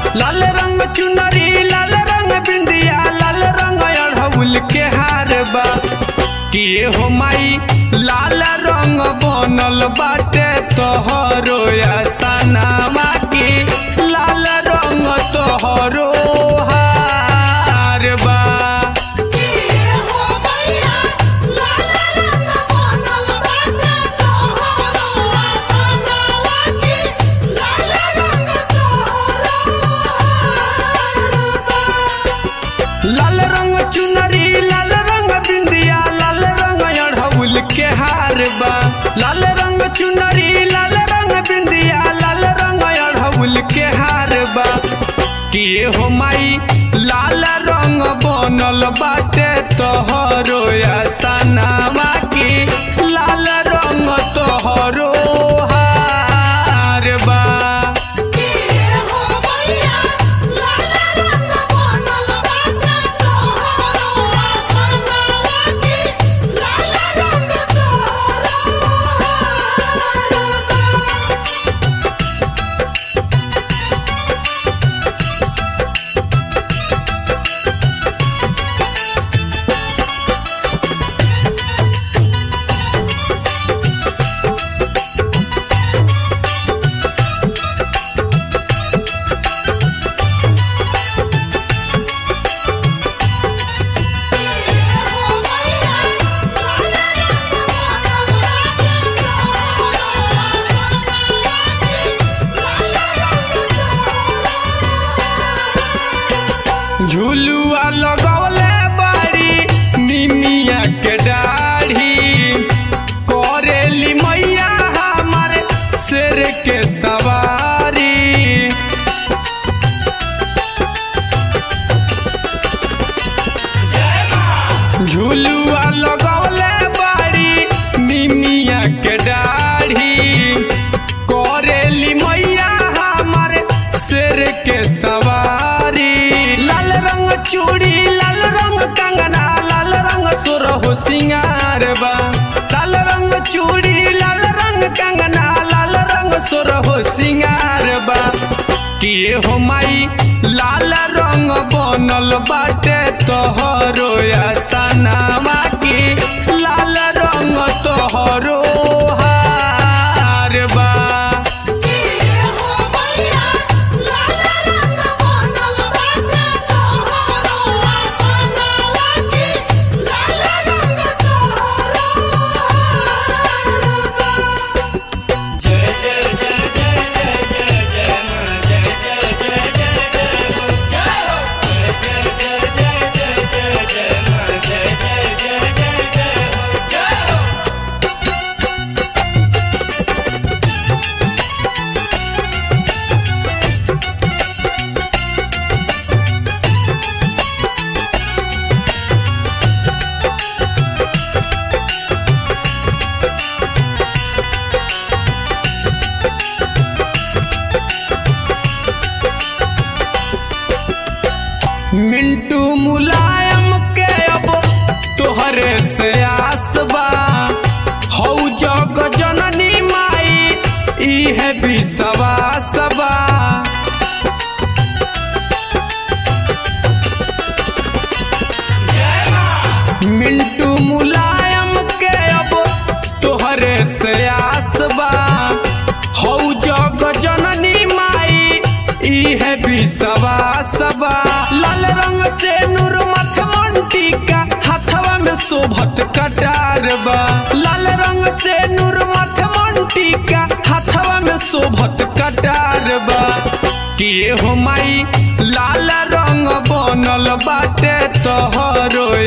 लाल रंग चुनरी लाल रंग बिंदिया लाल रंग अढ़उल के हार बा किए हो माई लाल रंग बनल बाटे तोहरो सनामा की लाल रंग तोहरो हार बा हो मैया लाल रंग बनल बाटे तोहरो सनावा की लाल रंग तोहरो लाल रंग चुनरी लाल रंग बिंदिया लाल रंग अढ़उल के हार बा लाल रंग चुनरी लाल रंग बिंदिया लाल रंग अढ़उल के हार बा किए हो माई लाल रंग बनल बाटे तोहरो सनामा की लाल रंग तोहरो हार बा हो मैया लाल रंग बनल बाटे तोहरो सनावा की लाल रंग तोहरो हो मैया लाल रंग बनल बाटे तोहरो सनावा की लाल रंग तोहरो झुलुआ लगौले बाड़ी निमिया के डाढ़ी करेली मैया हमारे शेर के सवारी झुलुआ लगौले बाड़ी निमिया के डाढ़ी करेली मैया हमारे शेर के सवारी लाल रंग चूड़ी लाल रंग कंगना लाल रंग सुरहु सिंगार बा लाल रंग चूड़ी लाल रंग कंगना लाल रंग सुरहु सिंगार बा किए हो माई लाल रंग बनल बाटे तोहरो सनामा की लाल रंग तोहरो हार बा हो मैया लाल रंग बनल बाटे तोहरो सनावा की लाल रंग तोहरो मिंटू मुलायम के अब तोहरे से आसबा हौ जग जननी माई इहे विश्वास बा मिंटू मुलायम के अब तोहरे से आसबा हौ जग जननी माई इहे विश्वास बा लाल रंग से नूर मथमन टीका हाथवा में शोभत कटार बा लाल रंग से नूर मथमन टीका हाथवा में शोभत कटार बा किए हो माई लाल रंग बनल बाटे तोहरो